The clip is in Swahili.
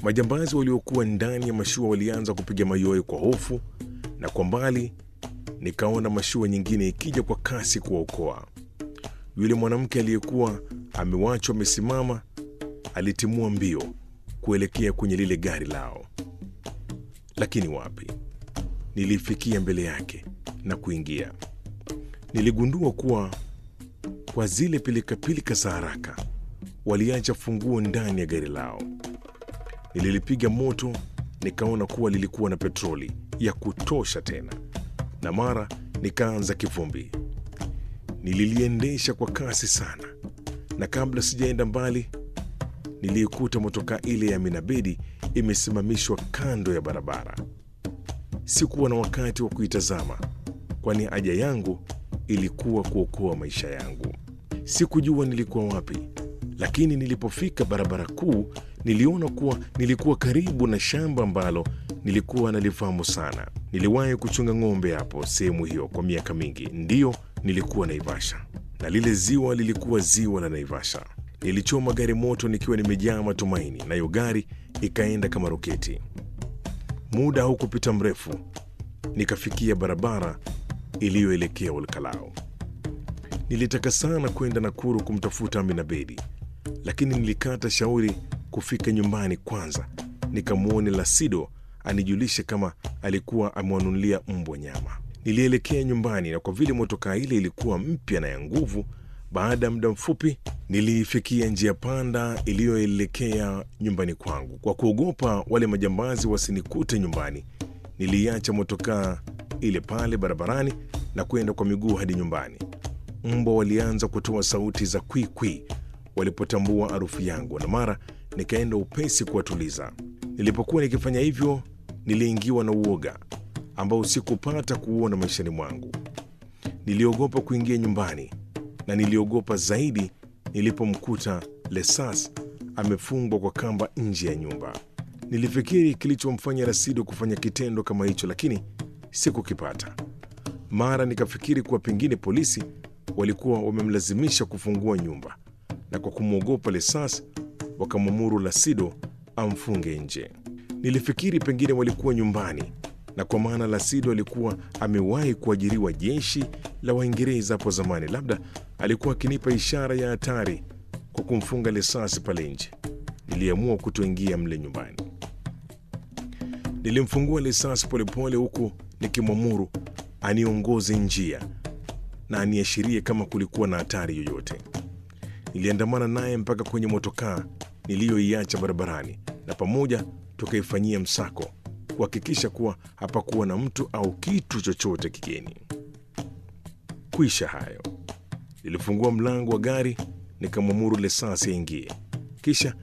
Majambazi waliokuwa ndani ya mashua walianza kupiga mayowe kwa hofu, na kwa mbali nikaona mashua nyingine ikija kwa kasi kuwaokoa. Yule mwanamke aliyekuwa amewachwa amesimama alitimua mbio kuelekea kwenye lile gari lao, lakini wapi! Nilifikia mbele yake na kuingia. Niligundua kuwa kwa zile pilikapilika za haraka waliacha funguo ndani ya gari lao. Nililipiga moto, nikaona kuwa lilikuwa na petroli ya kutosha tena, na mara nikaanza kivumbi. Nililiendesha kwa kasi sana, na kabla sijaenda mbali, niliikuta motokaa ile ya Minabedi imesimamishwa kando ya barabara. Sikuwa na wakati wa kuitazama, kwani haja yangu ilikuwa kuokoa maisha yangu. Sikujua nilikuwa wapi, lakini nilipofika barabara kuu niliona kuwa nilikuwa karibu na shamba ambalo nilikuwa nalifahamu sana. Niliwahi kuchunga ng'ombe hapo sehemu hiyo kwa miaka mingi. Ndiyo, nilikuwa Naivasha na lile ziwa lilikuwa ziwa la Naivasha. Nilichoma gari moto nikiwa nimejaa matumaini, nayo gari ikaenda kama roketi. Muda haukupita mrefu, nikafikia barabara iliyoelekea Olkalao. Nilitaka sana kwenda Nakuru kumtafuta Amina Bedi, lakini nilikata shauri kufika nyumbani kwanza nikamwone Lasido anijulishe kama alikuwa amewanunulia mbwa nyama. Nilielekea nyumbani, na kwa vile motokaa ile ilikuwa mpya na ya nguvu, baada ya muda mfupi niliifikia njia panda iliyoelekea nyumbani kwangu. Kwa kuogopa wale majambazi wasinikute nyumbani, niliiacha motokaa ile pale barabarani na kwenda kwa miguu hadi nyumbani. Mbwa walianza kutoa sauti za kwikwi walipotambua harufu yangu, na mara nikaenda upesi kuwatuliza. Nilipokuwa nikifanya hivyo, niliingiwa na uoga ambao sikupata kuuona maishani mwangu. Niliogopa kuingia nyumbani, na niliogopa zaidi nilipomkuta Lesas amefungwa kwa kamba nje ya nyumba. Nilifikiri kilichomfanya Rasido kufanya kitendo kama hicho, lakini sikukipata. Mara nikafikiri kuwa pengine polisi walikuwa wamemlazimisha kufungua nyumba, na kwa kumwogopa Lesas wakamwamuru Lasido amfunge nje. Nilifikiri pengine walikuwa nyumbani, na kwa maana Lasido alikuwa amewahi kuajiriwa jeshi la Waingereza hapo zamani, labda alikuwa akinipa ishara ya hatari kwa kumfunga Lesasi pale nje. Niliamua kutoingia mle nyumbani. Nilimfungua Lesasi polepole, huku nikimwamuru aniongoze njia na aniashirie kama kulikuwa na hatari yoyote. Niliandamana naye mpaka kwenye motokaa niliyoiacha barabarani, na pamoja tukaifanyia msako kuhakikisha kuwa hapakuwa na mtu au kitu chochote kigeni. Kwisha hayo, nilifungua mlango wa gari nikamwamuru Lesasi aingie, kisha